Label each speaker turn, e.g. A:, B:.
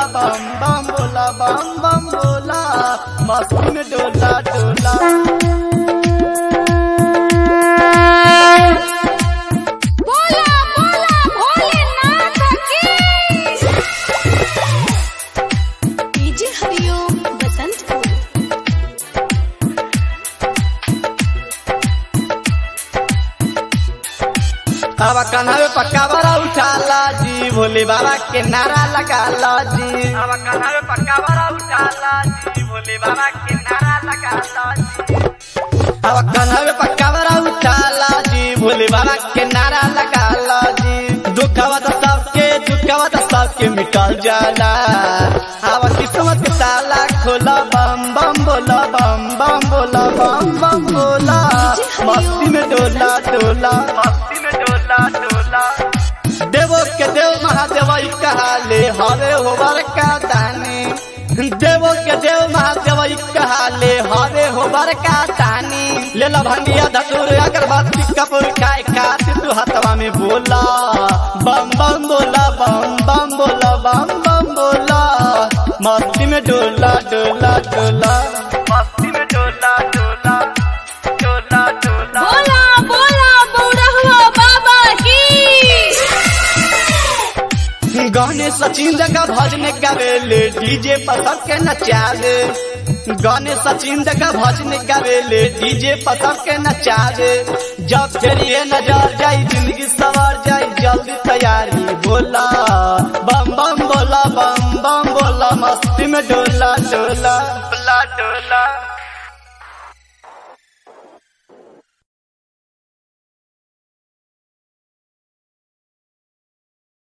A: बम बम बोला बम बम बोला मस्ती में डोला डोला
B: बोला बोला भोलेनाथ की डीजे हरिओम बसंतपुर
A: अब कन्हवे पक्का बड़ा उठाला जी भोले बाबा के नारा लगाला जी अब कन्हवे पक्का बड़ा उठाला जी भोले बाबा के नारा लगाला जी अब कन्हवे पक्का बड़ा उठाला जी भोले बाबा के नारा लगाला जी दुखवा तो सबके दुखवा तो सबके मिटल जाला अब किस्मत के ताला खोला बम बम बोला बम बम बोला बम बम बोला मस्ती में डोला डोला मस्ती में डोला डोला देवो के देव महादेव ई कहाले हरे होबर का दानी देवो के देव महादेव ई कहाले हरे होबर का दानी ले ला भंगिया धतूर अगरबत्ती कपूर खाए खाती तू हथवा में बोला बम बम बोला बम बम बोला बम बम बोला मस्ती में डोला डोला डोला मस्ती में डोला डोला डोला डोला
B: बोला बोला बौरहुआ बाबा की
A: गाने सचिन जगह भजन गावेले डीजे पर सबके नचावे गाने सचिन जगह भजन गावेले डीजे पर सबके नचावे जब चलिए नजर जाई जिंदगी सवर जाई जल्दी तैयारी बोला बम बम बोला बम बम बोला मस्ती में डोला डोला